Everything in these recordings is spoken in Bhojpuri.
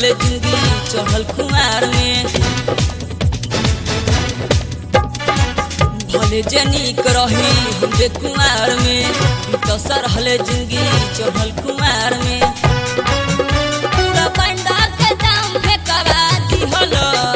रहले जिंदगी चढ़ल कुमार में भले जे नीक रही हम जे कुमार में दसर रहले जिंदगी चढ़ल कुमार में पूरा पंडा के दाम फेंकवा दिहल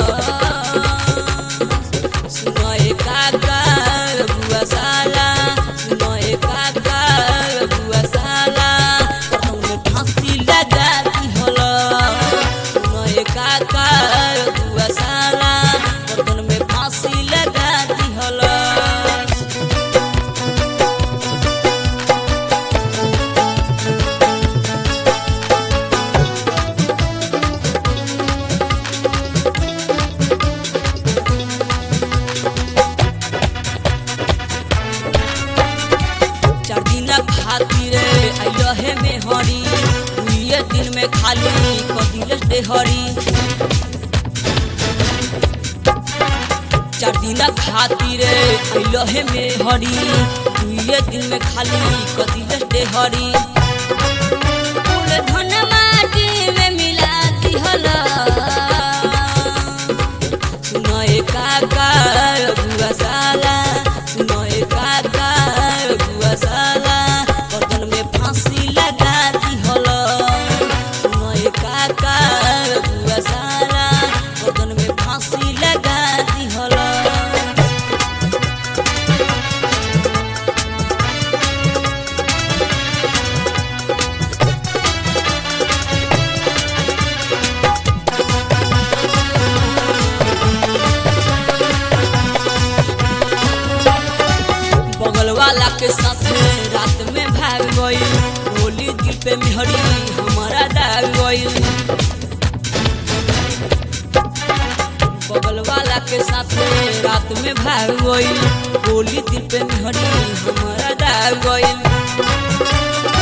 सुनए काका बुआ साला सुनए काका बुआ साला हमने फांसी लगा दिहल सुनए काका बुआ साला गर्दन में फांसी लगा दिहल चार दिन खातिर आइल हे में हरी दुइये दिन में खाली कदिल देहरी चार दिन खातिर आइल हे में हरी दुइये दिन में खाली कदिल देहरी फूल धन माटी में मिला दिहल सुनए काका बुआ साला सुनए काका बुआ साला गर्दन में फांसी लगा दिहल सुनए काका बुआ साला गर्दन में फांसी लगा दिहल बगल वाला के साथ रात में भाग गई होली दिल पे मिहरी हमारा दाग गई बगल वाला के साथ रात में भाग गई होली दिल पे मिहरी हमारा दाग गई